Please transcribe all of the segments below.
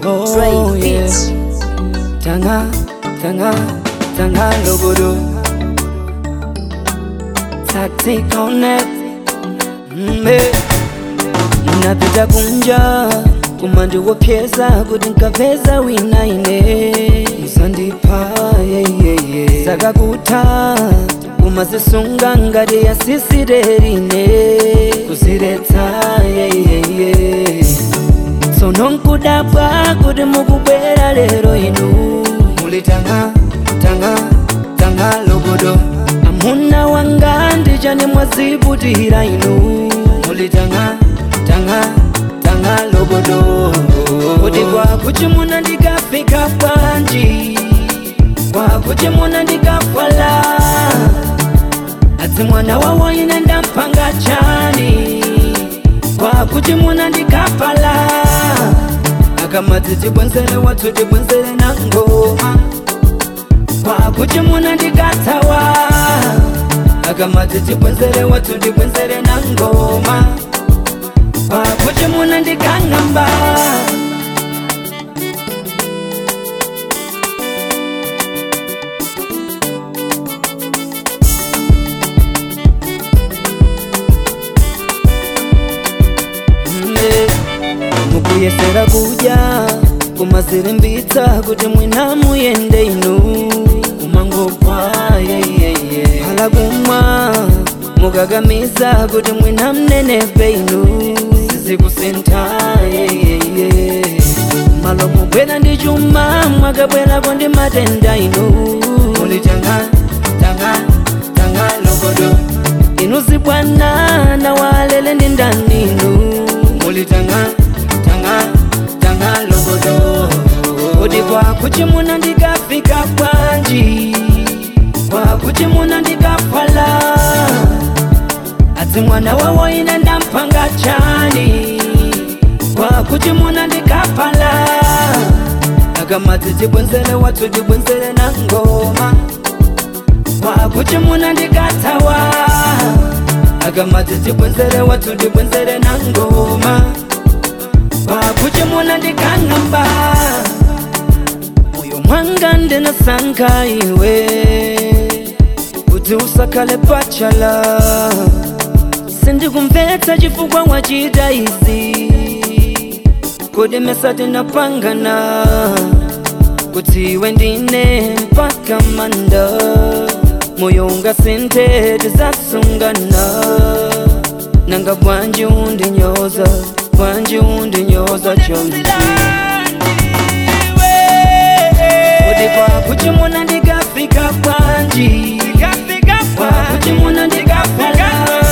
Oh, Dre yeah. Beats. Tanga, tanga, tanga logodo. Tactic on it. Mbe. Napita kunja kumandi wopyeza kuti nkapeza wina ine musandipa yeyeye sakakuta kumazisunga ngati yasisirerine kuziretsa yeyeye tsono nkudabwa kuti mukubwera lero inu muli tanga tanga tanga logodo amuna wanga ndichani mwaziputira inu muli tanga tanga tanga logodo kuti kwakuti muna ndikafika panji kwakuti muna ndikafala adzi mwana wawo ine ndampanga chani kwakuti muna ndikafala akamati tibwenzere watu tibwenzere na ngoma kwakuti muna ndikatawa akamati tibwenzere watu tibwenzere na ngoma kwakuti muna ndikang'amba Mbe, mukuyesera kudya kumazirimbitsa kuti mwina muyende inu kumangopwa yeyeye hala kumwa mukakamiza kuti mwina mnenepe inu sizikusintha yeyeye malo mubwera ndi chuma mwakabwerako ndi matenda inu muli tanga tanga tanga logodo inu zibwana na walele ndi ndani inu muli tanga tanga tanga logodo kuti kwakuti muna ndikafika bwanji kwakuti muna ndikafala adzi mwana wawo ine ndampanga chani kwakuti muna ndikafala akamati tibwenzere watu tibwenzere na ngoma kwakuti muna ndikatawa akamati tibwenzere watu tibwenzere na ngoma kwakuti muna ndikang'amba moyo mwanga ndinasankha iwe kuti usakale pachala sindikumvetsa chifukwa wachita izi kodi mesa tinapangana kuti iwe ndine mpaka manda moyo ungasinthe tizasungana nanga bwanji undinyoza bwanji undinyoza chomzi kodi kwakuti muna ndikafika bwanji kwakuti muna ndikafala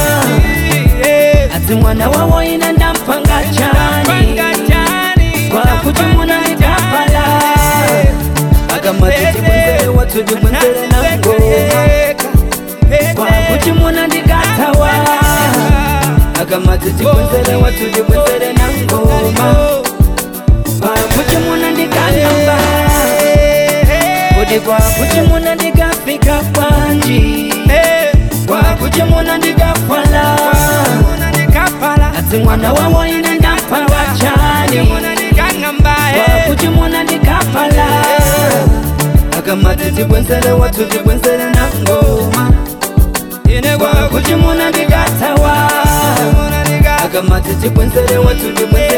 adzi mwana wawo ine ndampanga chani kwakuti muna ndikafala akamati tibwenzere watu tibwenzere na ngoma kwakuti muna ndikatawa akamati tibwenzere watu tibwenzere na ngoma kwakuti muna ndikang'amba kodi kwakuti muna ndikafika bwanji kwakuti muna ndikafala adzi mwana wawo ine ndampanga chani kwakuti muna ndikafala akamati tibwenzere watu tibwenzere na ngoma kwakuti muna ndikatawa akamati tibwenzere watu tibwenzere